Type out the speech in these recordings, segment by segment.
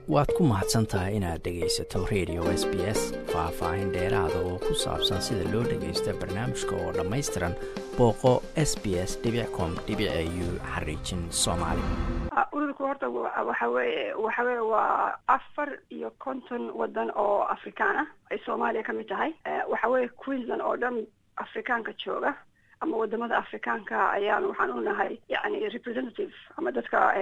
waad ku mahadsan tahay inaad dhegaysato radio s b s faah-faahin dheeraada oo ku saabsan sida loo dhagaysta barnaamijka oo dhammaystiran booqo s b s com u xariijin soomaali ururku horta waxa weye waxa weye waa afar iyo konton wadan oo afrikaan ah ay soomaaliya ka mid tahay waxa weye queensland oo dhan afrikaanka jooga ama wadamada afrikaanka ayaan waxaan u nahay yani representative ama dadka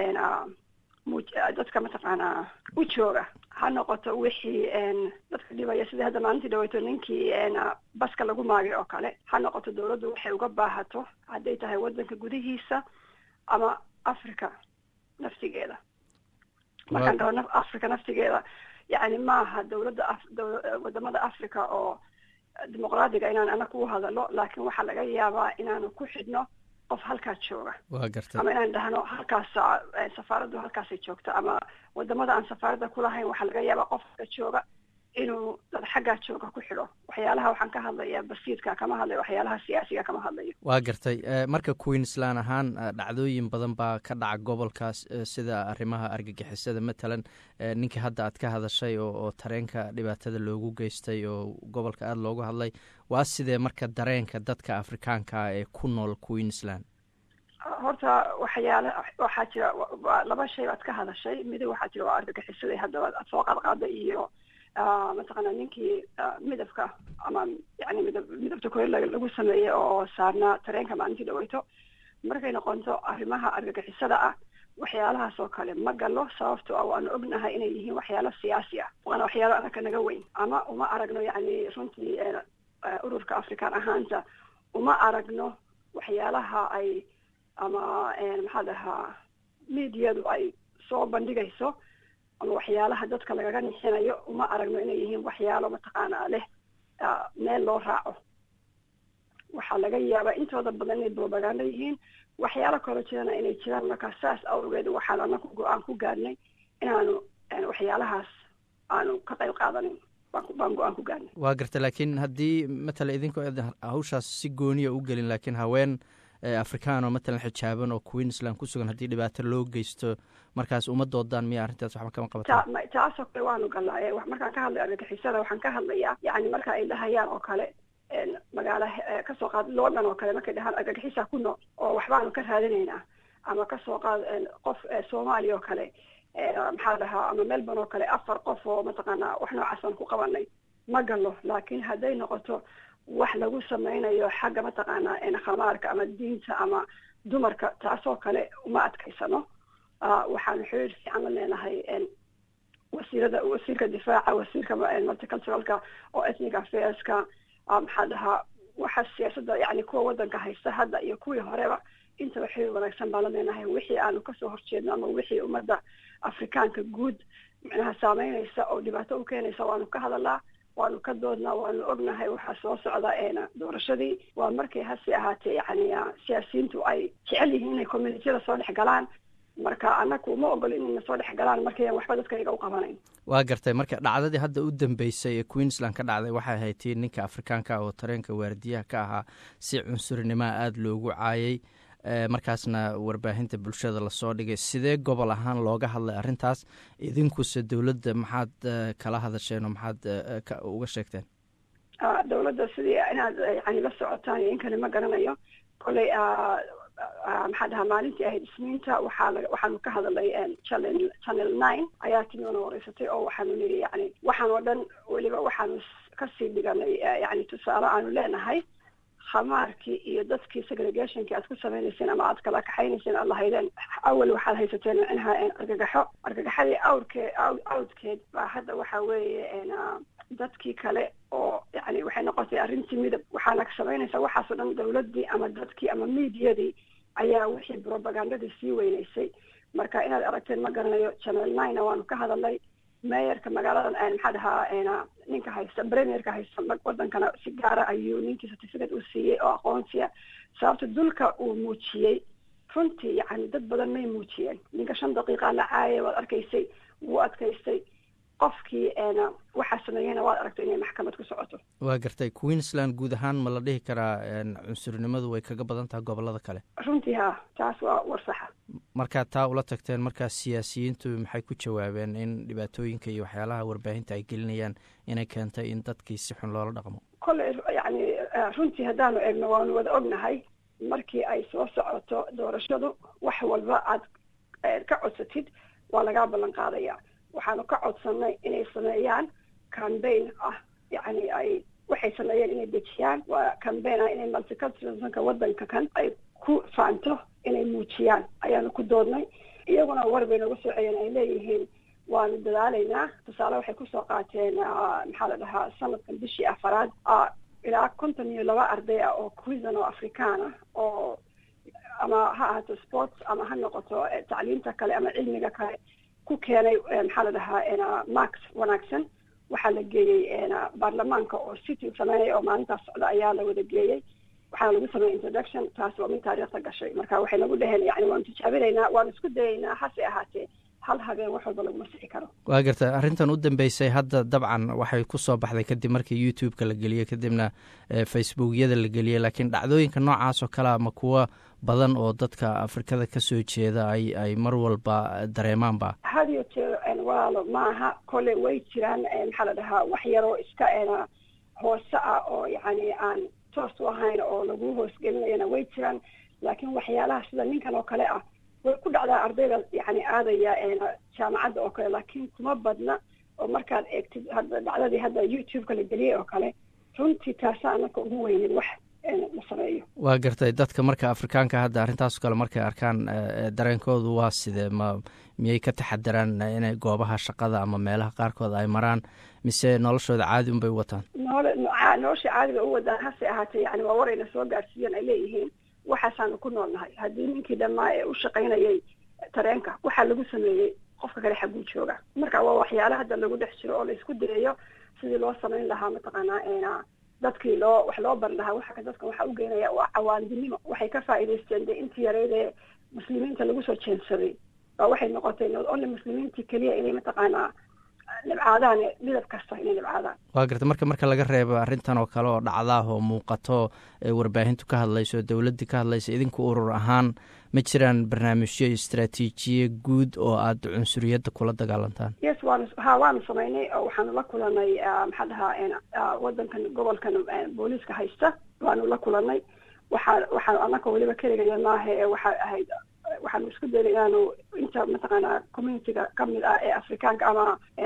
dadka mataqaanaa u jooga ha noqoto wixii dadka dhibaya sidii hadda maalintii dhaweyto ninkii baska lagu maagay oo kale ha noqoto dawladdu waxay uga baahato hadday tahay wadanka gudihiisa ama africa naftigeeda markaan dhaho africa naftigeeda yani maaha dawladda wadamada africa oo dimuqraadiga inaan ana ku hadalo laakiin waxaa laga yaabaa inaanu ku xidhno qof halkaa jooga wa gartay ama inaan dhahno halkaas safaaraddu halkaasay joogta ama wadamada aan safaaradda kulahayn waxaa laga yaabaa qof halka jooga inuu dad xaggaa jooga ku xidho waxyaalaha waxaan ka hadlaya basiidka kama hadlayo waxyaalaha siyaasiga kama hadlayo waa gartay marka queensland ahaan dhacdooyin badan baa ka dhaca gobolkaas sida arrimaha argagixisada matalan ninkii hadda aad ka hadashay oo tareenka dhibaatada loogu geystay oo gobolka aada loogu hadlay waa sidee marka dareenka dadka afrikaanka ah ee ku nool queensland horta waxyaale waxaa jira laba shay baad ka hadashay midi waxaa jira waa argagixisada haddaba aad soo qaadqaada iyo mataqaana ninkii midabka ama yani midab midabta kore lagu sameeyey oo saarnaa tareenka maalintii dhaweyto markay noqonto arrimaha argagixisada ah waxyaalahaas oo kale ma galo sababto ah waanu ognahay inay yihiin waxyaalo siyaasi ah waana waxyaalo anaka naga weyn ama uma aragno yani runtii ururka afrikaan ahaanta uma aragno waxyaalaha ay ama maxaa dhahaa mediadu ay soo bandhigayso ama waxyaalaha dadka lagaga nixinayo uma aragno inay yihiin waxyaalo mataqaanaa leh meel loo raaco waxaa laga yaabaa intooda badan inay propaganda yihiin waxyaalo kaloo jirana inay jiraan markaa saas awgeed waxaan anaku go-aan ku gaadhnay inaanu waxyaalahaas aanu ka qayb qaadanin baan go-aan ku gaadhnay waa garta laakiin haddii matala idinku hawshaas si gooniya u gelin laakiin haween afrikaan oo matalan xijaaban oo queensland ku sugan haddii dhibaato loo geysto markaas uma doodaan miya arrintaas waxba kama qabata taasoo kale waanu galnaa markaan ka hadlay argagixisada waxaan ka hadlayaa yani marka ay dhahayaan oo kale magaala kasoo qaad london oo kale markay dhahaan argagixisa ku nool oo waxbaanu ka raadinaynaa ama kasoo qaad qof soomaaliya oo kale maxaa dhahaa ama melbourne oo kale afar qof oo mataqaanaa wax noocaas baan ku qabanay ma galo laakiin hadday noqoto wax lagu sameynayo xagga mataqaanaa khamaarka ama diinta ama dumarka taasoo kale uma adkaysano waxaanu xiriir fiican la leenahay wasiirada wasiirka difaaca wasiirka multiculturalka oo ethnic affairska maxaa dhahaa waxa siyaasadda yani kuwa wadanka haysta hadda iyo kuwii horeba intaba xiriir wanaagsan baan la leenahay wixii aanu kasoo horjeedno ama wixii ummadda afrikaanka guud micnaha saameynaysa oo dhibaato u keenaysa waanu ka hadalaa waanu ka doodnaa waanu ognahay waxaa soo socda doorashadii waa markay hase ahaatee yani siyaasiyiintu ay jecel yihiin inay communitiyada soo dhex galaan marka anaku uma ogolo inayna soo dhex galaan markayan waxba dadkayga u qabanayn waa gartay marka dhacdadii hadda u dambeysay ee queensland ka dhacday waxay ahayd tii ninka afrikaanka oo tareenka waardiyaha ka ahaa si cunsurnimoa aada loogu caayay markaasna warbaahinta bulshada lasoo dhigay sidee gobol ahaan looga hadlay arrintaas idinkuse dowladda maxaad kala hadasheen oo maxaad uga sheegteen dowladda sidii inaad yani la socotaan iyo inkani ma garanayo kolley maxaa dhahaa maalintii ahayd isniinta waxaa waxaanu ka hadalay channel channel nine ayaa timi ona wareysatay oo waxaanu niri yani waxaan oo dhan weliba waxaanu kasii dhiganay yani tusaale aanu leenahay khamaarkii iyo dadkii segregationkii aad ku sameynayseen ama aad kala kaxaynayseen aad lahaydeen awel waxaad haysateen micnaha argagaxo argagaxadii awrkee awdkeed baa hadda waxa weeye dadkii kale oo yani waxay noqotay arrintii midab waxaana samaynaysaa waxaasoo dhan dawladdii ama dadkii ama mediadii ayaa wixii propagandadii sii weynaysay marka inaad aragteen ma garanayo channel nine waanu ka hadalnay meeyarka magaaladan maxaa dhahaa ninka haysta premierka haysta wadankana si gaara ayuu ninkii certificate u siiyey oo aqoonsiya sababta dulka uu muujiyey runtii yani dad badan may muujiyeen ninka shan daqiiqa la caayay waad arkaysay wuu adkaystay qofkii waxaa sameeyeyna waad aragto inay maxkamad ku socoto waa gartay queensland guud ahaan ma la dhihi karaa cunsurnimadu way kaga badan tahay gobolada kale runtii ha taas waa war saxa markaad taa ula tagteen markaas siyaasiyiintu maxay ku jawaabeen in dhibaatooyinka iyo waxyaalaha warbaahinta ay gelinayaan inay keentay in dadkii si xun loola dhaqmo kolley yacni runtii haddaanu eegno waanu wada ognahay markii ay soo socoto doorashadu wax walba aad ka codsatid waa lagaa ballan qaadaya waxaanu ka codsanay inay sameeyaan cambaign ah yacni ay waxay sameeyeen inay dejiyaan waa cambaign ah inay multiculturalismka waddanka kan ay ku faanto inay muujiyaan ayaanu ku doodnay iyaguna war bay nooga soo celiyeen ay leeyihiin waanu dadaalaynaa tusaale waxay kusoo qaateen maxaa la dhahaa sanadkan bishii afaraad ilaa konton iyo laba arday ah oo quizan oo afrikaan ah oo ama ha ahaato sports ama ha noqoto tacliimta kale ama cilmiga kale ku keenay maxaa la dhahaa max wanaagsan waxaa la geeyey baarlamaanka oo sitting sameynaya oo maalintaas socda ayaa la wada geeyey waxaana lagu sameeyey introduction taas waa mid taariikhda gashay marka waxay nagu dheheen yani waanu tijaabinaynaa waanu isku dayaynaa hase ahaatee hal habeen wax walba laguma sixi karo waa garta arrintan u dambeysay hadda dabcan waxay ku soo baxday kadib markii youtube-ka la geliyey kadibna facebookyada la geliyey laakiin dhacdooyinka noocaas oo kalea ma kuwa badan oo dadka afrikada ka soo jeeda ay ay mar walba dareemaanba hadiyo jeer walaalo maaha kole way jiraan maxaa la dhahaa wax yaroo iska hoose ah oo yacni aan toos u ahayn oo lagu hoosgelinayana way jiraan laakiin waxyaalaha sida ninkan oo kale ah way ku dhacdaa ardayda yani aadaya jaamacadda oo kale laakiin kuma badna oo markaad eegtid hadda dhacdadii hadda youtube-ka la geliyey oo kale runtii taasa anaka ugu weynin wax la sameeyo waa gartay dadka marka afrikaanka hadda arrintaas kale markay arkaan dareenkoodu waa sidee ma miyay ka taxadaraan inay goobaha shaqada ama meelaha qaarkood ay maraan mise noloshooda caadi unbay u wataan nool nolosha caadi bay u wadaan hase ahaatee yani waa warayna soo gaarsiiyeen ay leeyihiin waxaasaanu ku noolnahay haddii ninkii dhammaa ee u shaqaynayay tareenka waxaa lagu sameeyey qofka kale xagguu jooga marka waa waxyaala hadda lagu dhex jiro oo laisku dayayo sidii loo samayn lahaa mataqaanaa dadkii loo wax loo bari lahaa waxa dadka waxaa u geynaya waa cawaandinimo waxay ka faa'iidaysteen dee intii yareyd ee muslimiinta lagu soo jeensaday baa waxay noqotay not only muslimiintii keliya inay mataqaanaa nibcaadaan midab kasta inay nibcaadaan waa garta marka marka laga reebo arrintan oo kale oo dhacdaah oo muuqato warbaahintu ka hadlayso dowladdii ka hadlaysa idinku urur ahaan ma jiraan barnaamijyo iyo istraatiijiye guud oo aada cunsuriyadda kula dagaalantaan yes waanu ha waanu samaynay oo waxaanu la kulanay maxaa dhahaa waddankan gobolkan booliiska haysta waanu la kulanay waxaa waxaanu anaka weliba keligaya maaha ee waxay ahayd waxaanu isku daynay inaanu inta mataqaanaa communitiga kamid ah ee afrikaanka ama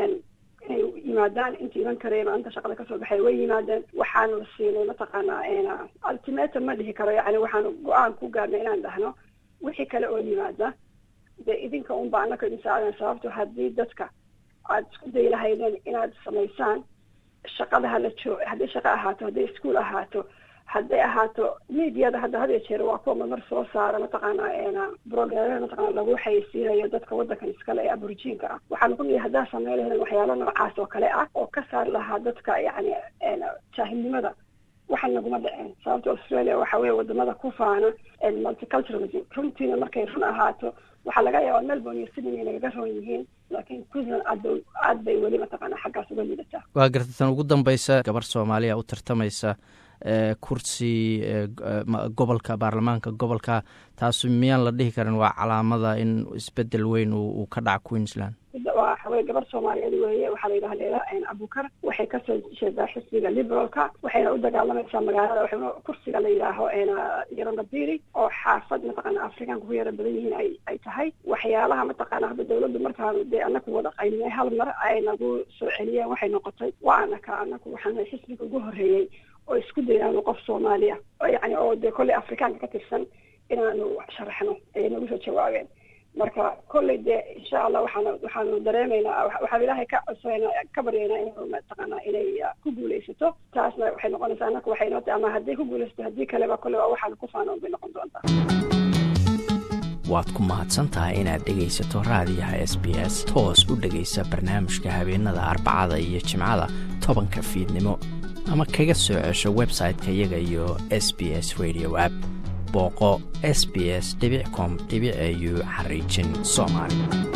inay yimaadaan inta iman kareen oo inta shaqada kasoo baxay way yimaadeen waxaanu siinay mataqaanaa ultimatum ma dhihi karo yani waxaanu go-aan ku gaarnay inaan dhahno wixii kale oo yimaada dee idinka unba anaka idinsaacdan sababto haddii dadka aada isku dayi lahaydeen inaad samaysaan shaqada hala joo hadday shaqo ahaato hadday ischool ahaato hadday ahaato mediada hadda had iyo jeer waa kuwa mamar soo saara mataqaanaa brograamada mataqaana lagu xayeysiinayo dadka waddankan iskale ee aborigинka ah waxaanu ku nihi haddaa sameyn lahayn waxyaalo noocaas oo kale ah oo ka saari lahaa dadka yacni jaahilnimada waxan naguma dhaceen sababta australia waxa weeye wadamada ku faana multiculturalism runtiina markay run ahaato waxaa laga yaabaa melbourne iyo sydney inay nagaga roon yihiin laakiin queensland aad bay aad bay weli mataqaana xaggaas uga liidataa waa garta tan ugu dambeysa gabar soomaaliya u tartamaysa kursi gobolka baarlamaanka gobolka taas miyaan la dhihi karin waa calaamada in isbedel weyn uu ka dhaca queensland waxaweye gabar soomaaliyeed weeye waxaa la yidhaha leela abukar waxay kasoo jeedaa xisbiga liberalka waxayna u dagaalamaysaa magaalada waxayna kursiga la yidhaaho yarandabiri oo xaafad mataqaana afrikaanka ku yara badan yihiin ay ay tahay waxyaalaha mataqaana hadda dawladdu markaanu dee anaku wada qaynay hal mar ay nagu soo celiyeen waxay noqotay waa anaka anaku waxaana xisbiga ugu horreeyey oo isku dayaano qof soomaaliya yani oo dee kolley afrikaanka ka tirsan inaanu sharaxno ayay nagu soo jawaabeen marka kolley dee insha allah waxaan waxaanu dareemaynaa waxaan ilaahay ka codsanayna ka baryaynaa inuu mataqaanaa inay ku guulaysato taasna waxay noqonaysaa anaka waxay noo tahay ama hadday ku guulaysato haddii kaleba kolley waa waxaanu ku faanoon bay noqon doontaa waad ku mahadsan tahay inaad dhegaysato raadiyaha s b s toos u dhegaysa barnaamijka habeenada arbacada iyo jimcada tobanka fiidnimo ama kaga soo cesho website-ka iyaga iyo s b s radio app booqo s b s com au xariijin soomaali